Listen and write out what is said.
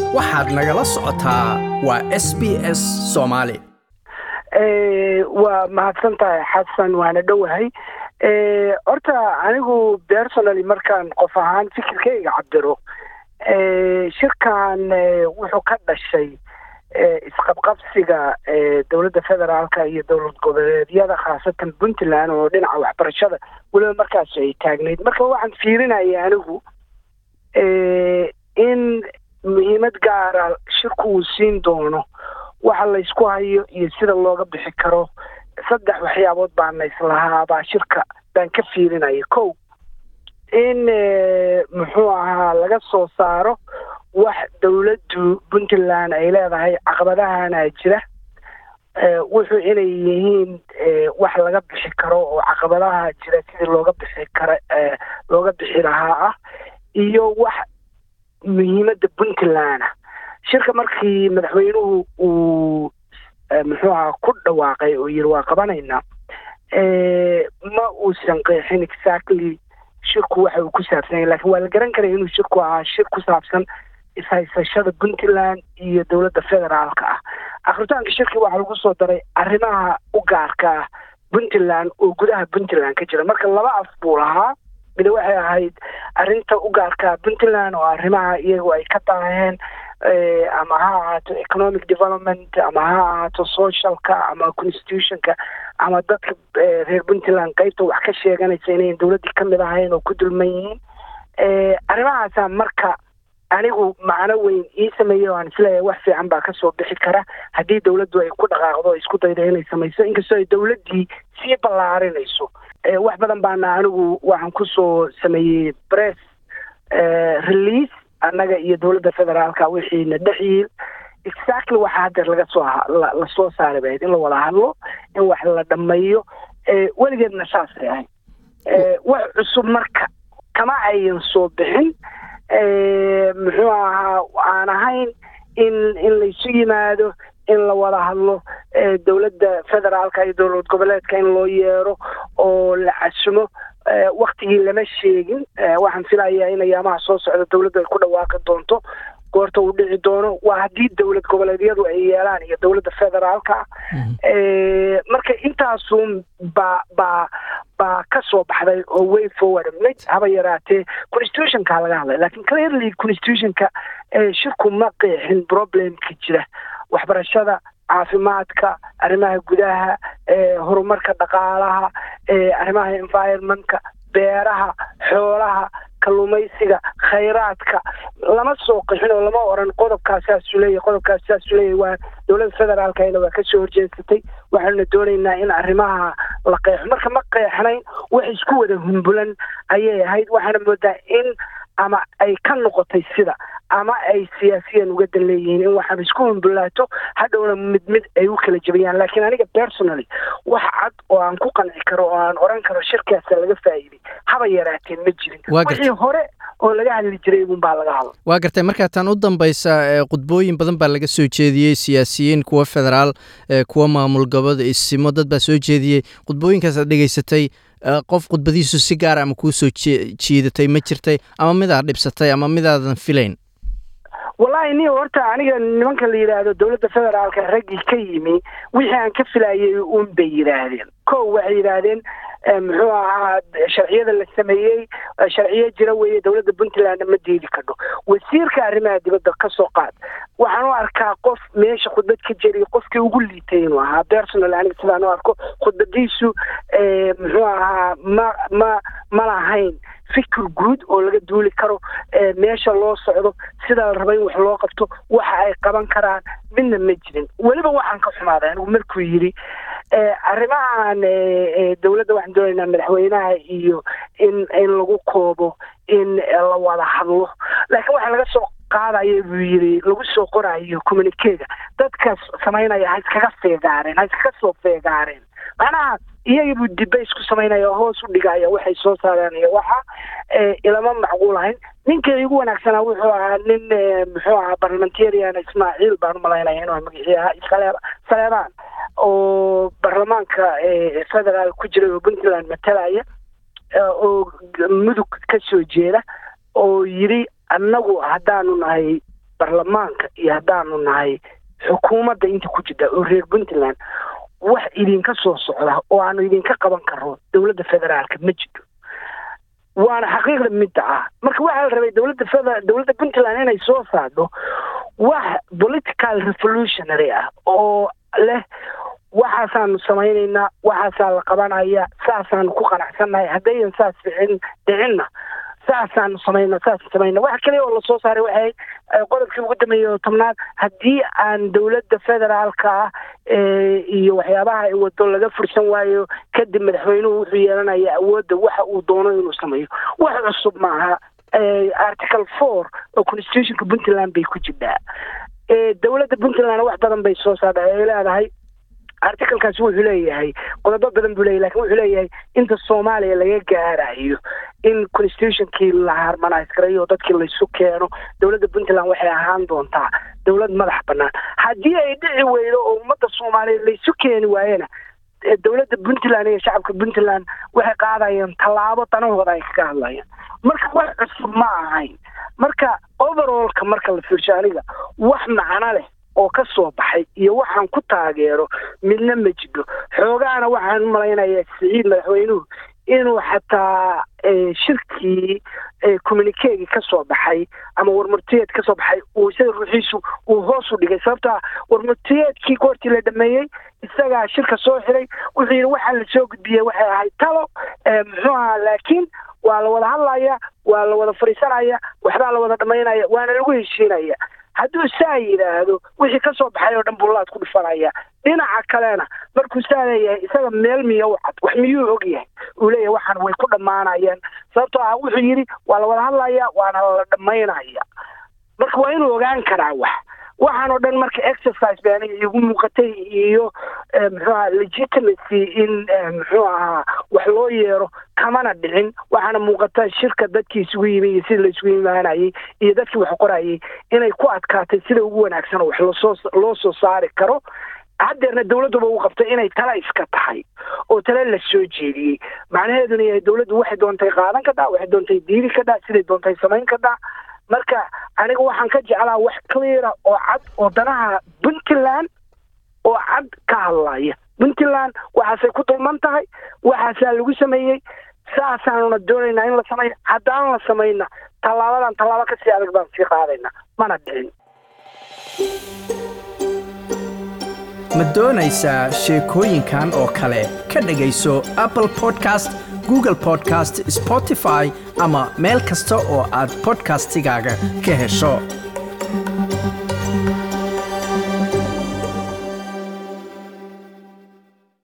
waxaad nagala socotaa waa s b s soomaali waa mahadsan tahay xasan waana dhowahay horta anigu personally markaan qof ahaan fikirkayga cabiro shirkan wuxuu ka dhashay isqabqabsiga dowladda federaalka iyo dowlad goboleedyada khaasatan puntland oo dhinaca waxbarashada weliba markaas ay taagnayd marka waxaan fiirinaya anigu in muhiimad gaara shirku uu siin doono waxa laysku hayo iyo sida looga bixi karo saddex waxyaabood baana islahaa baa shirka baan ka fiirinaya kow in muxuu ahaa laga soo saaro wax dowladdu puntland ay leedahay caqabadahana jira wuxuu inay yihiin wax laga bixi karo oo caqabadaha jira sidii looga bixi kara looga bixi lahaa ah iyo wax muhiimadda puntland ah shirka markii madaxweynuhu uu muxuu ahaa ku dhawaaqay oo yiri waa qabanaynaa ma uusan qeexin exactly shirku waxa uu ku saabsan yahay lakin waa la garan karaya inuu shirku ahaa shir ku saabsan ishaysashada puntland iyo dowladda federaalka ah akritaanka shirki waxaa lagu soo daray arrimaha u gaarka ah puntland oo gudaha puntland ka jira marka laba af buu lahaa mida waxay ahayd arrinta u gaarka puntland oo arrimaha iyagu ay ka daaheen ama ha ahaato economic development ama ha ahaato socialka ama constitutionka ama dadka reer puntland qeybta wax ka sheeganaysa inayn dowladdii kamid ahayn oo ku dulman yihiin arrimahaasa marka anigu macno weyn ii sameeyey o aan isleeyahay wax fiican baa kasoo bixi kara haddii dowladdu ay ku dhaqaaqdo isku dayda inay samayso inkastoo ay dowladdii sii ballaarinayso wax badan baana anigu waxaan kusoo sameeyey press release annaga iyo dowladda federaalka wixiina dhexyiil exactly waxa hadeer laga soo lasoo saari bahayd in la wada hadlo in wax la dhammeeyo weligeedna saasay ahayd wax cusub marka kama ayan soo bixin muxuu ahaa aan ahayn in in laysu yimaado in la wada hadlo dowladda federaalka iyo dowlad goboleedka in loo yeero oo la casumo waktigii lama sheegin waxaan filayaa in ayaamaha soo socda dowladdu ay ku dhawaaqi doonto goorta uu dhici doono waa haddii dowlad goboleedyadu ay yeelaan iyo dowladda federaalka marka intaasun baa baa baa ka soo baxday oo way forward mid haba yaraatee constitutionka laga hadlay lakin clearly constitutionka shirku ma qeexin problemka jira waxbarashada caafimaadka arrimaha gudaha horumarka dhaqaalaha arrimaha environmentka beeraha xoolaha kalluumaysiga khayraadka lama soo qixin oo lama oran qodobkaas saasuu leeyahy qodobkaas saasuu leeyahy waa dowladda federaalkana waa kasoo horjeesatay waxaanuna doonaynaa in arrimaha la qeexo marka ma qeexnayn wax isku wada humbulan ayay ahayd waxaana moodaa in ama ay ka noqotay sida ama ay siyaasiyan uga dan leeyihiin in waxaaba isku humbulaato hadhowna mid mid ay u kala jebiyaan laakiin aniga personally wax cad oo aan ku qanci karo oo aan oran karo shirkaasa laga faa'iiday haba yaraateen ma jirin wixii hore oo laga hadli jiray un baa laga hadla waa gartay markaa tan u dambaysa khudbooyin badan baa laga soo jeediyey siyaasiyiin kuwa federaal kuwa maamul goboda isimo dad baa soo jeediyey khudbooyinkaas aad dhegaysatay qof khudbadiisu si gaara ama kuu soo jiidatay ma jirtay ama midaad dhibsatay ama midaadan filayn wallahi ni horta aniga nimanka la yidhaahdo dowladda federaalka raggii ka yimi wixii aan ka filayay un bay yidhaahdeen ko waxay yidhaahdeen muxuu ahaa sharciyada la sameeyey sharciyo jira weeye dowladda puntlandna ma diidi kadho wasiirka arrimaha dibadda ka soo qaad waxaan u arkaa qof meesha khudbad ka jeriya qofkii ugu liitay inuu ahaa personal aniga sidaan u arko khudbadiisu muxuu ahaa ma ma ma lahayn fikir guud oo laga duuli karo meesha loo socdo sidaa la raba in wax loo qabto waxa ay qaban karaan midna ma jirin weliba waxaan ka xumaaday anigu markuu yidhi arrimahan dowladda waxaan doonaynaa madaxweynaha iyo in in lagu koobo in la wada hadlo laakiin waxaa laga soo qaadaya buu yidhi lagu soo qorayo communikega dadkaas samaynaya ha iskaga feegaareen ha iskaga soo feegaareen macnaha iyaga buu dibase ku samaynaya hoos u dhigaya waxay soo saareen iyo waxa ilama macquul ahayn ninka igu wanaagsanaa wuxuu ahaa nin muxuu ahaa parliamentarian ismaaciil baan umalaynaya inuu magacii ahaa saleeba saleebaan oo baarlamaanka federaal ku jiray oo puntland matalaya oo mudug ka soo jeeda oo yidhi annagu haddaanu nahay baarlamaanka iyo haddaanu nahay xukuumadda inta ku jirta oo reer puntland wax idinka soo socda oo aanu idinka qaban karo dowladda federaalka ma jiro waana xaqiiqda midda ah marka waxaa la rabay dowladda feder dowladda puntland inay soo saardo wax political revolutionary ah oo leh waxaasaanu samaynaynaa waxaasaa la qabanaya saasaanu ku qanacsannahay haddayan saas ficin dhicinna saasaanu samayna saas samayna waxa kaliya oo lasoo saaray waxay qodobkii ugu dambeeyey oo tobnaad haddii aan dowladda federaalka ah iyo waxyaabaha ay wado laga fursan waayo kadib madaxweynuhu wuxuu yeelanaya awoodda waxa uu doono inuu sameeyo wax cusub maaha article four oo constitutionka puntland bay ku jirtaa dowladda puntlandna wax badan bay soo saartay ay leedahay articalkaasi wuxuu leeyahay qodobo badan buu leeyahy lakin wuxuu leeyahay inta soomaaliya laga gaarayo in constitutionkii la harmonise garayo oo dadkii laysu keeno dowladda puntland waxay ahaan doontaa dowlad madax banaan haddii ay dhici weydo oo ummadda soomaaliyeed laysu keeni waayena dowladda puntland iyo shacabka puntland waxay qaadayaan tallaabo danahooda ay kaga hadlayaan marka wax cusub ma ahayn marka overallka marka la fiirsho aniga wax macno leh oo ka soo baxay iyo waxaan ku taageero midna ma jidho xoogaana waxaan u malaynayaa siciid madaxweynuhu inuu xataa shirkii communikeegii ka soo baxay ama warmurtiyeed ka soo baxay uu isaga ruuxiisu uu hoos u dhigay sababtaa warmurtiyeedkii goortii la dhameeyey isagaa shirka soo xiray wuxuu yidhi waxaa la soo gudbiyey waxay ahayd talo muxuu ahaa laakiin waa la wada hadlaya waa la wada fadhiisanaya waxbaa la wada dhamaynaya waana lagu heshiinaya hadduu saa yidhaahdo wixii ka soo baxay oo dhan bullaad ku dhifanaya dhinaca kalena markuu saa leeyahay isaga meel miya u cad wax miyuu og yahay uu leeyahay waxaan way ku dhammaanayaan sababtoo ah wuxuu yidhi waa la wada hadlaya waana la dhammaynaya marka waa inuu ogaan karaa wax waxaan oo dhan marka exercise ba aniga igu muuqatay iyo muxuu aha legitimacy in muxuu ahaa wax loo yeero kamana dhicin waxaana muuqata shirka dadkii isugu yimi iyo sida la isugu imaanayay iyo dadkii wax qorayay inay ku adkaatay sida ugu wanaagsan oo wax loosoo loo soo saari karo haddeerna dowladduba uu qabtay inay tala iska tahay oo tale la soo jeediyey macnaheeduna yahay dowladdu waxay doontay qaadan kadhaa waxay doontay diidi kadhaa siday doontay samayn kadhaa marka aniga waxaan ka jeclaa wax cleara oo cad oo danaha puntland oo cad ka hadlaya puntland waxaasay ku dulman tahay waxaasaa lagu sameeyey saasaanuna doonaynaa in la sameeyo haddaan la samayna tallaabadan tallaabo kasii adag baan sii qaadaynaa mana dhicin ma doonaysaa sheekooyinkan oo kale ka dhegayso apple podcast google podcast spotify ama meel kasta oo aad podcastigaaga ka hesho